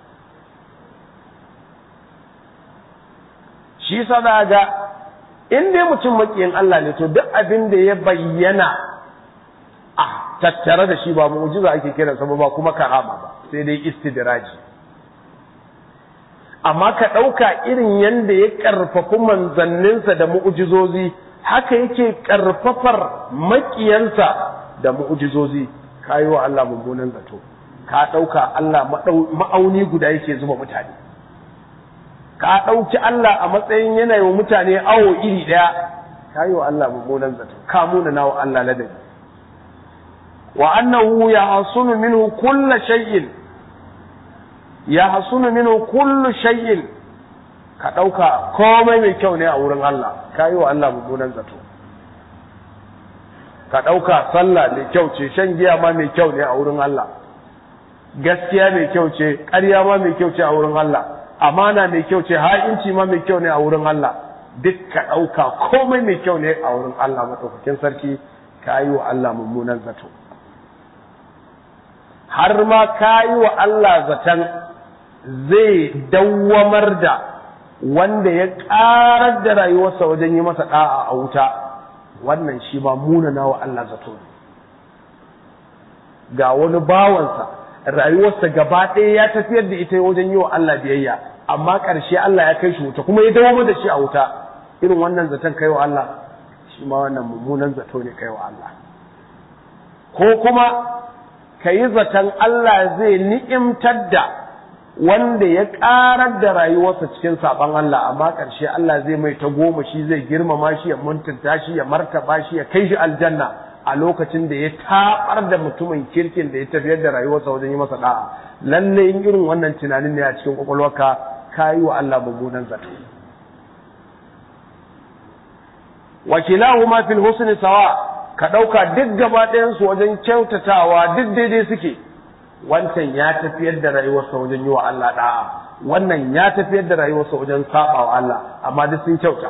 shi yasa za ga in dai mutum makiyin Allah ne to duk abin da ya bayyana a tattare da shi ba mu'ujiza ake kiransa ba ba kuma karama ba sai dai istidraji amma ka ɗauka irin yadda ya ƙarfafi manzanninsa da mu'ujizozi haka yake ƙarfafar maƙiyansa da mu'ujizozi ka yi wa Allah mummunan zato ka ɗauka Allah ma'auni guda yake zuba mutane ka ɗauki Allah a matsayin yanayi wa mutane awo iri ɗaya ka yi wa Allah mummunan zato ka muna na wa Allah ladabi wa annahu ya hasunu minhu kulla shay'in ya hasunu minhu kullu shay'in ka ɗauka komai mai kyau ne a wurin Allah ka yi wa Allah mummunan zato ka ɗauka sallah mai kyau ce shan giya ma mai kyau ne a wurin Allah gaskiya mai kyau ce ƙarya ma mai kyau ce a wurin Allah amana mai kyau ce ha'inci ma mai kyau ne a wurin Allah duk ka ɗauka komai mai kyau ne a wurin Allah maɗaukakin sarki ka yi wa Allah mummunan zato har ma ka yi wa Allah zaton zai dawwamar da wanda ya ƙarar da rayuwarsa wajen yi masa ɗa'a a wuta wannan shi ba munana wa Allah zato ne ga wani bawansa rayuwarsa gaba ɗaya ya tafiyar da ita wajen yi wa Allah biyayya amma ƙarshe Allah ya kai shi wuta kuma ya dawo da shi a wuta irin wannan zaton kai wa Allah shi ma wannan mummunan zato ne kai wa Allah ko kuma ka yi zaton Allah zai ni'imtar da wanda ya ƙarar da rayuwarsa cikin saɓon Allah amma ƙarshe Allah zai mai ta goma shi zai girmama shi ya mutunta shi ya martaba shi ya kai shi aljanna a lokacin da ya taɓar da mutumin kirkin da ya tafiyar da rayuwarsa wajen yi masa da'a lalle in irin wannan tunanin ne a cikin kwakwalwarka ka yi wa Allah mummunan zato wakilahuma fil husni sawa ka ɗauka duk gaba ɗayansu wajen kyautatawa duk daidai suke wancan ya tafiyar da rayuwarsa wajen yi wa Allah da'a wannan ya tafiyar da rayuwarsa wajen saba wa Allah amma duk sun kyauta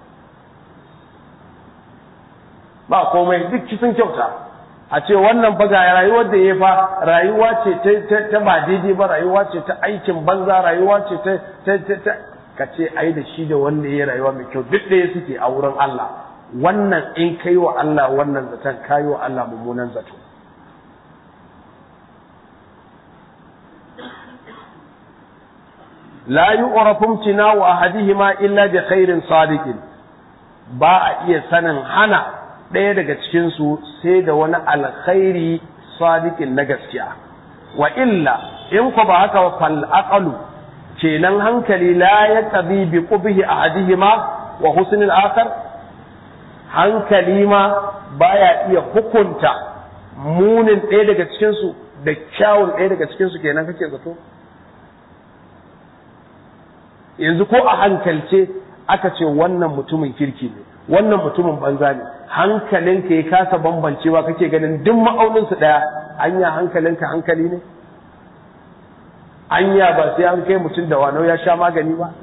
ba komai duk sun kyauta a ce wannan fa ga rayuwar da ya fa rayuwa ce ta ba daidai ba rayuwa ce ta aikin banza rayuwa ce ta ta ka ce ai da shi da wanda ya rayuwa mai kyau duk ɗaya suke a wurin Allah wannan in kai wa Allah wannan zaton kai wa Allah mummunan zato la yu'rafu imtina'u ahadihima illa bi khairin sadiqin ba a iya sanin hana ɗaya daga cikin su sai da wani alkhairi sadiqin na gaskiya wa illa in ko ba haka fal aqalu kenan hankali la yaqdi bi qubhi ahadihima wa husnil akhar hankali ma baya iya hukunta munin ɗaya daga cikin su da kyawun ɗaya daga cikin su kenan kake zato yanzu ko a hankalce aka ce wannan mutumin kirki ne wannan mutumin banza ne hankalinka ya kasa bambancewa kake ganin duk ma'auninsu ɗaya anya hankalinka hankali ne anya ba sai an kai mutum da wano ya sha magani ba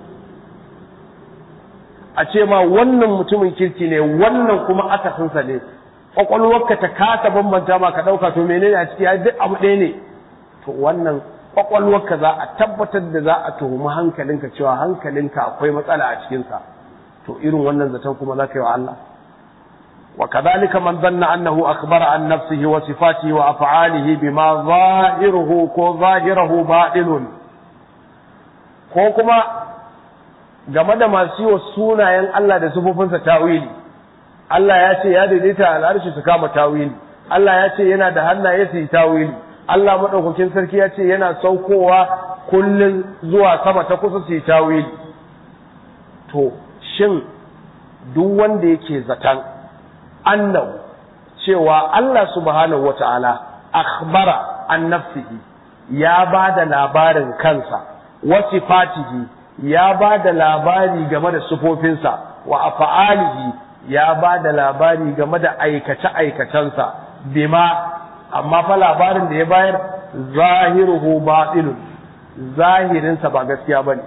a ce ma wannan mutumin kirki ne wannan kuma akasinsa ne kwakwalwarka ta kasa bambanta ma ka ɗauka to menene a ciki duk abu ɗaya ne to wannan kwakwalwarka za a tabbatar da za a tuhumi hankalinka cewa hankalinka akwai matsala a cikinsa to irin wannan zaton kuma za ka yi wa Allah wa kadhalika man dhanna annahu akhbara an nafsihi wa sifatihi wa af'alihi bima zahiruhu ko zahiruhu batilun ko kuma game da masu yi wa sunayen Allah da sufofinsa tawili Allah ya ce ya daidaita al'arshi su kama tawili Allah ya ce yana da hannaye su yi tawili Allah maɗaukakin sarki ya ce yana saukowa kullum zuwa sama ta kusa su yi tawili to shin duk wanda yake zaton annahu cewa Allah subhanahu wata'ala akhbara an nafsihi ya ba da labarin kansa wa sifatihi ya ba da labari game da sufofinsa wa afa'alihi ya ba da labari game da aikace-aikacensa bima amma fa labarin da ya bayar zahiruhu batilun zahirinsa ba gaskiya bane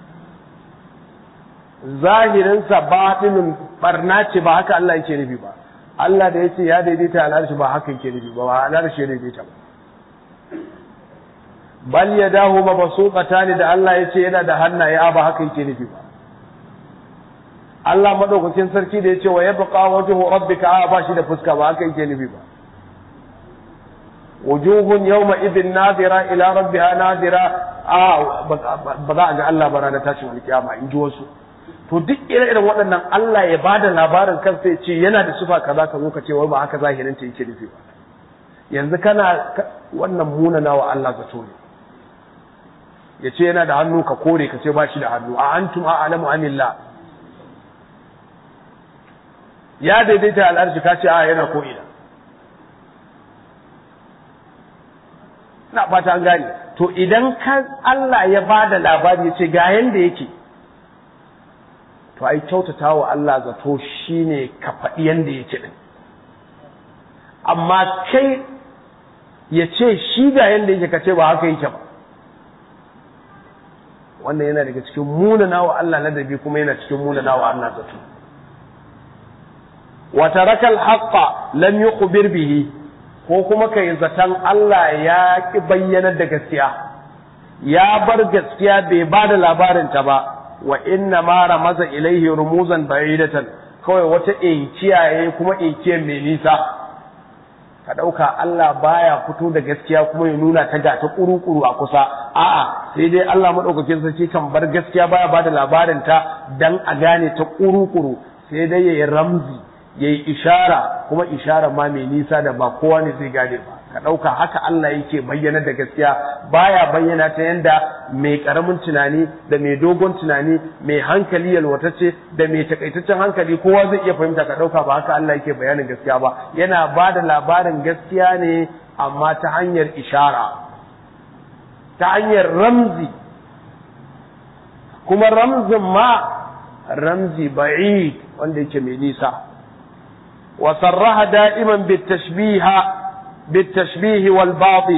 zahirinsa batilun barna ce ba haka Allah yake nufi ba Allah da yace ya daidaita al'arshi ba haka yake nufi ba ba al'arshi ya daidaita ba bal yadahu mabsuqatan da Allah yace yana da hannaye ba haka yake nufi ba Allah madaukakin sarki da yace wa yabqa wajhu rabbika a ba shi da fuska ba haka yake nufi ba wujuhun yawma idin nazira ila rabbiha nazira a ba za a ga Allah ba ranar tashin alkiyama in ji wasu to duk ire-iren waɗannan Allah ya bada labarin kansa ya ce yana da sifa kaza ka zo ka ce wai ba haka zahirin ta yake nufi ba yanzu kana wannan munana wa Allah zato ne ya ce yana da hannu ka kore ka ce ba shi da hannu a antum a'lamu amillah ya daidaita al'arshi ka ce a yana ko ina ina fata an gane to idan ka Allah ya bada labari ya ce ga yanda yake to ai kyautata wa Allah zato shine ka faɗi yanda yake din amma kai ya ce shi ga yanda yake ka ce ba haka yake ba wannan yana daga cikin munana wa Allah ladabi kuma yana cikin munana wa Allah zato wa taraka al-haqqa lam yukhbir bihi ko kuma kai zaton Allah ya ki bayyanar da gaskiya ya bar gaskiya bai ba da labarin ta ba wa inna ma ramaza ilaihi rumuzan ba'idatan kawai wata inciyaye kuma inkiyar mai nisa ka ɗauka Allah baya fito da gaskiya kuma ya nuna ta ga ta kuru-kuru a kusa a'a sai dai Allah maɗaukakin sarki kan bar gaskiya baya ba da labarin ta dan a gane ta kuru-kuru sai dai yayi ramzi yayi ishara kuma ishara ma mai nisa da ba kowa ne zai gane ba ka ɗauka haka Allah yake bayyana da gaskiya baya bayyana ta yanda mai ƙaramin tunani da mai dogon tunani mai hankali yalwatacce da mai takaitaccen hankali kowa zai iya fahimta ka ɗauka ba haka Allah yake bayanin gaskiya ba yana ba da labarin gaskiya ne amma ta hanyar ishara ta hanyar ramzi kuma ramzin ma ramzi ba'id wanda yake mai nisa wa sarraha da'iman bitashbiha بالتشبيه والباطل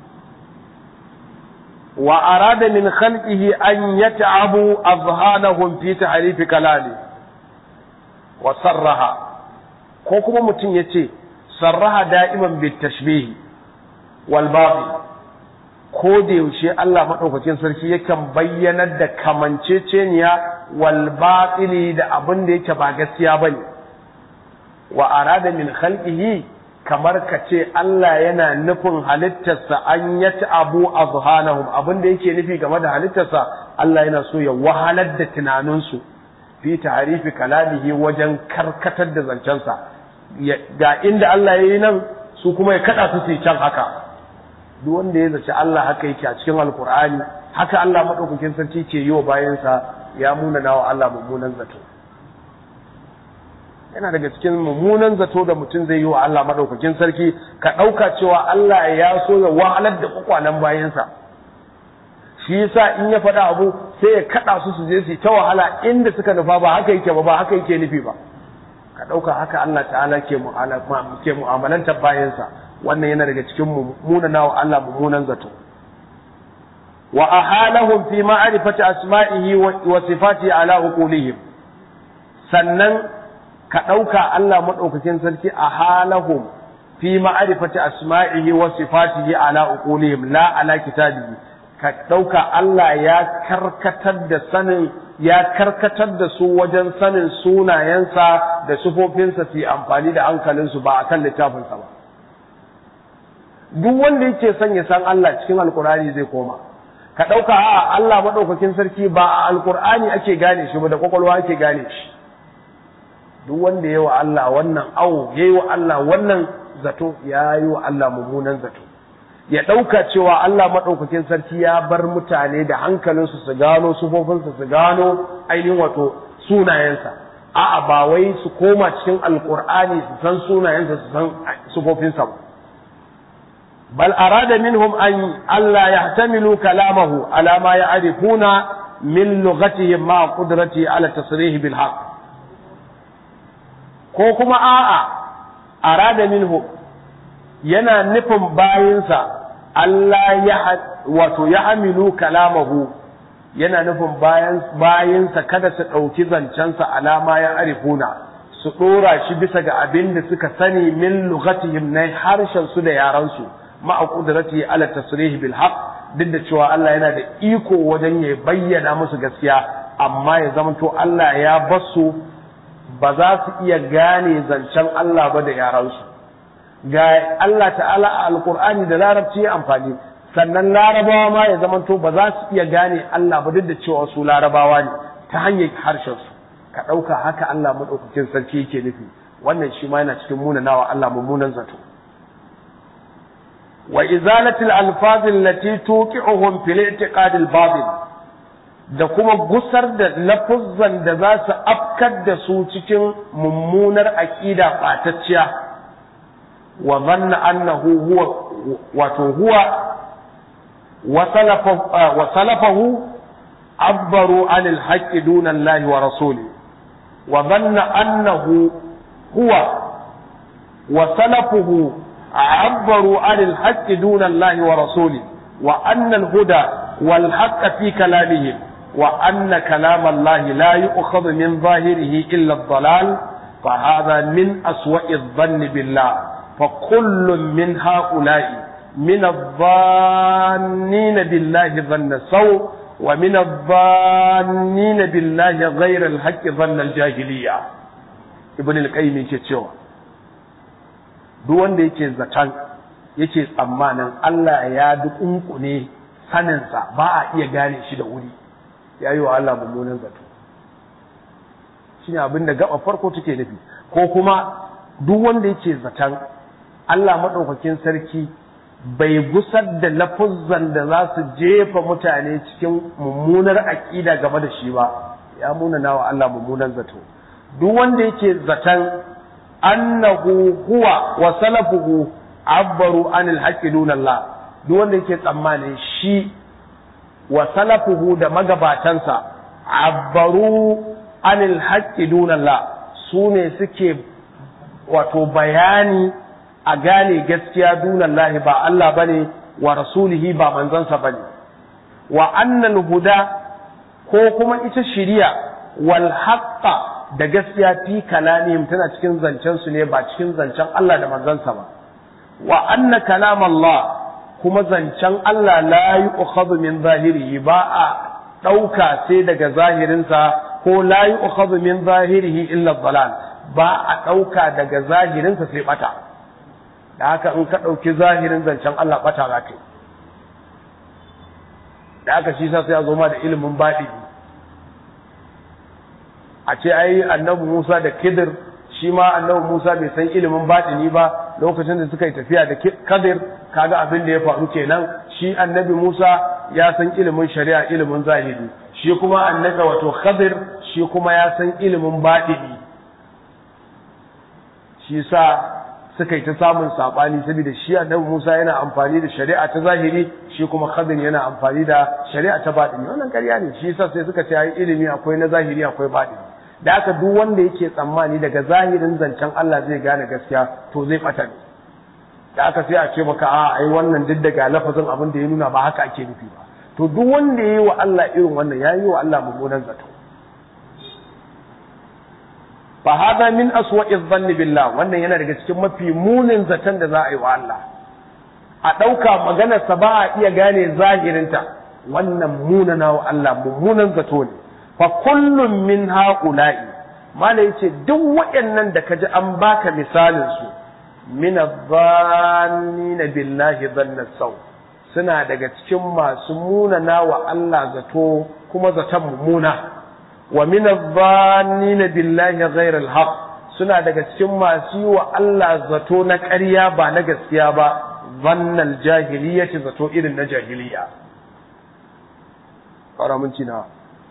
وأراد من خلقه أن يتعبوا أذهانهم في تحريف كلامه وصرها كوكما متن يتي صرها دائما بالتشبيه والباطل ko da yaushe Allah maɗaukakin sarki yakan bayyanar da kamanceceniya wal batili da abin da yake ba gaskiya bane wa arada min khalqihi kamar ka ce Allah yana nufin halittarsa an yata abu a zuhanahum abin da yake nufi game da halittarsa Allah yana so ya wahalar da tunaninsu fi harifi kalamihi wajen karkatar da zancensa ga inda Allah ya yi nan su kuma ya kada su su can haka duk wanda ya zaci Allah haka yake a cikin alkur'ani haka Allah madaukakin sarki ke yi wa bayansa ya munana wa Allah mummunan zato yana daga cikin mummunan zato da mutum zai yi wa Allah madaukakin sarki ka ɗauka cewa Allah ya so ya wahalar da kwakwalan bayansa shi yasa in ya faɗa abu sai ya kaɗa su su je su ta wahala inda suka nufa ba haka yake ba ba haka yake nufi ba ka ɗauka haka Allah ta'ala ke ke mu'amalantar bayansa wannan yana daga cikin mummunan wa Allah mummunan zato wa ahalahum fi ma'rifati asma'ihi wa sifatihi ala uqulihim sannan ka ɗauka Allah maɗaukakin sarki a halahum fi ma'arifati asma'ihi wa sifatihi ala uqulihim la ala kitabihi ka ɗauka Allah ya karkatar da sanin ya karkatar da su wajen sanin sunayensa da sufofinsa su yi amfani da hankalinsu ba akan littafinsa ba duk wanda yake son ya san Allah cikin alkur'ani zai koma ka ɗauka a Allah maɗaukakin sarki ba a alkur'ani ake gane shi ba da kwakwalwa ake gane shi duk wanda ya wa Allah wannan awo ya yi wa Allah wannan zato ya yi wa Allah mummunan zato ya ɗauka cewa Allah maɗaukakin sarki ya bar mutane da hankalinsu su gano sufofinsa su gano ainihin wato sunayensa a'a ba wai su koma cikin alkur'ani su san sunayensa su san sufofinsa ba bal arada minhum an Allah yahtamilu kalamahu ala ma ya'rifuna min lughatihim ma qudrati ala tasrih bil haqq ko kuma a'a arada minhu yana nufin bayinsa Allah ya wato ya hamilu kalamahu yana nufin bayan bayinsa kada su ɗauki zancensa alama ya arifuna su ɗora shi bisa ga abin da suka sani min lughatihim na harshen su da yaran su ma'a qudrati ala tasrih bil haqq duk da cewa Allah yana da iko wajen ya bayyana musu gaskiya amma ya zamanto Allah ya basu ba za su iya gane zancen Allah ba da yaransu ga Allah ta'ala a alkur'ani da larabci ya amfani sannan larabawa ma ya zamanto ba za su iya gane Allah ba duk da cewa su larabawa ne ta hanyar harshen su ka ɗauka haka Allah maɗaukakin sarki yake nufi wannan shi ma yana cikin munanawa Allah mummunan zato wa izalatil alfazil lati tuqi'uhum fil i'tiqad al batil da kuma gusar da lafuzzan da za su afkar da su cikin mummunar aqida ɓatacciya wa zanna annahu huwa wato huwa wa salafahu abbaru anil haqqi duna Allah wa rasuli wa zanna annahu huwa wa salafuhu abbaru anil haqqi duna Allah wa rasuli wa anna al huda wal haqqa fi kalamihim wa anna kalam Allah la yu'khadhu min zahirihi illa ad-dalal فهذا من أسوأ الظن بالله فكل من هؤلاء من الظانين بالله ظن السوء ومن الظانين بالله غير الحق ظن الجاهلية ابن القيم yake cewa duk wanda yake zaton yake tsammanin Allah ya dukunkune saninsa ba a iya gane shi da wuri ya yi wa Allah mummunan zato shine abin da gaba farko take nufi ko kuma duk wanda yake zaton Allah maɗaukakin sarki bai gusar da lafuzzan da za su jefa mutane cikin mummunar aƙida game da shi ba ya munana wa Allah mummunan zato duk wanda yake zaton annahu huwa wa salafuhu abbaru anil haqqi dunallah duk wanda yake tsammanin shi wa salafuhu da magabatansa abbaru anil haqqi dunallah su ne suke wato bayani a gane gaskiya dunallahi ba Allah bane wa rasulihi ba manzansa bane wa annal huda ko kuma ita shiriya wal haqqa da gaskiya fi kalamihim tana cikin zancen su ne ba cikin zancen Allah da manzansa ba wa anna kalam Allah kuma zancen Allah la yu'khadhu min zahirihi ba a ɗauka sai daga zahirinsa ko la yu'khadhu min zahirihi illa dalal ba a ɗauka daga zahirinsa sai bata da haka in ka ɗauki zahirin zancen Allah bata za ka yi da haka shi sa sai a zo ma da ilimin baɗi a ce ai annabi Musa da Kidir shi ma annabi Musa bai san ilimin baɗini ba lokacin da suka yi tafiya da Kadir kaga abin da ya faru kenan shi annabi Musa ya san ilimin shari'a ilimin zahiri shi kuma annabi wato Khadir shi kuma ya san ilimin baɗini shi sa suka yi ta samun saɓani saboda shi annabi Musa yana amfani da shari'a ta zahiri shi kuma Khadir yana amfani da shari'a ta baɗini wannan ƙarya ne shi sa sai suka ce ai ilimi akwai na zahiri akwai baɗini da haka duk wanda yake tsammani daga zahirin zancen Allah zai gane gaskiya to zai ɓata ne da aka sai a ce maka a ai wannan duk daga lafazin abin da ya nuna ba haka ake nufi ba to duk wanda ya yi wa Allah irin wannan ya yi wa Allah mummunan zato fa hada min aswa'i dhanni billah wannan yana daga cikin mafi munin zaton da za a yi wa Allah a ɗauka maganarsa ba a iya gane zahirinta wannan munana wa Allah mummunan zato ne fa kullum min ha'ula'i mala yace duk waɗannan da kaji an baka misalin su min adh-dhannina billahi dhanna saw suna daga cikin masu munana wa Allah zato kuma zaton mummuna wa min adh-dhannina billahi ghayra al-haq suna daga cikin masu yi wa Allah zato na ƙarya ba na gaskiya ba dhannal jahiliyyati zato irin na jahiliya ƙara mun na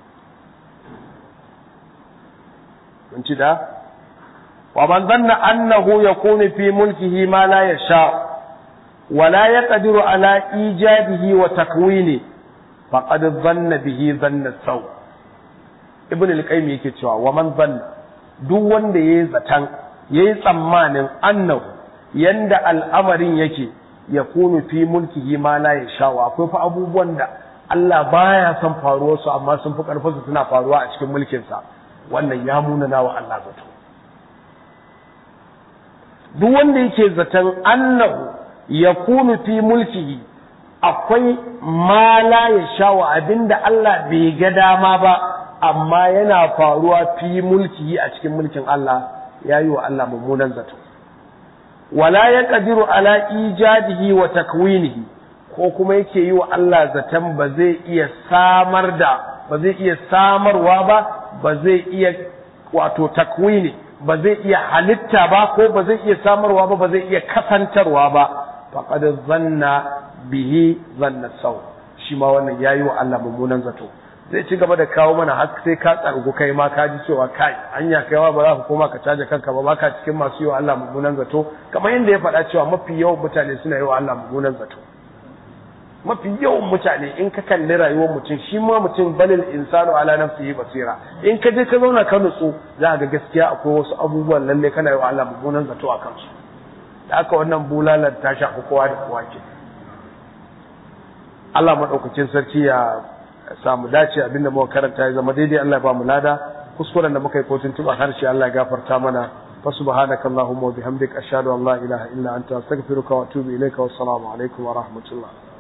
mun ci da wa man dhanna annahu yakunu fi mulkihi ma la yasha wa la yaqdiru ala ijadihi wa takwini faqad dhanna bihi dhanna saw ibn al-qayyim yake cewa wa man dhanna duk wanda yayi zatan yayi tsammanin annahu yanda al'amarin yake yakunu fi mulkihi ma la yasha akwai fa abubuwan da Allah baya son faruwar su amma sun fi karfin su suna faruwa a cikin mulkinsa wannan ya munana wa Allah zato duk wanda yake zaton annahu ya kunu fi mulkihi akwai ma la ya shawa abinda Allah bai ga dama ba amma yana faruwa fi mulkihi a cikin mulkin Allah ya yi wa Allah mummunan zato wala yaqdiru ala ijadihi wa takwinihi ko kuma yake yi wa Allah zaton ba zai iya samar da ba zai iya samarwa ba ba zai iya wato takwini ba zai iya halitta ba ko ba zai iya samarwa ba ba zai iya kasantarwa ba faqad zanna bihi zanna sau shi ma wannan yayi wa Allah mummunan zato zai ci gaba da kawo mana har sai ka tsargu kai ma ka ji cewa kai anya kaiwa ba za ka koma ka caje kanka ba baka cikin masu yi wa Allah mummunan zato kamar yadda ya faɗa cewa mafi yawan mutane suna yi wa Allah mummunan zato mafi yawan mutane in ka kalli rayuwar mutum shi ma mutum balil insanu ala nafsihi basira in ka je ka zauna ka nutsu za ga gaskiya akwai wasu abubuwan lalle kana yi wa Allah mummunan zato a kansu da aka wannan bulalar ta shafi kowa da kowa ke Allah maɗaukacin sarki ya samu dace abinda muka karanta ya zama daidai Allah ya ba mu lada kuskuren da muka yi kotun tuba harshe Allah ya gafarta mana fa subhanaka allahumma wa bihamdika ashhadu an la ilaha illa anta astaghfiruka wa atubu ilayka wa assalamu alaikum wa rahmatullah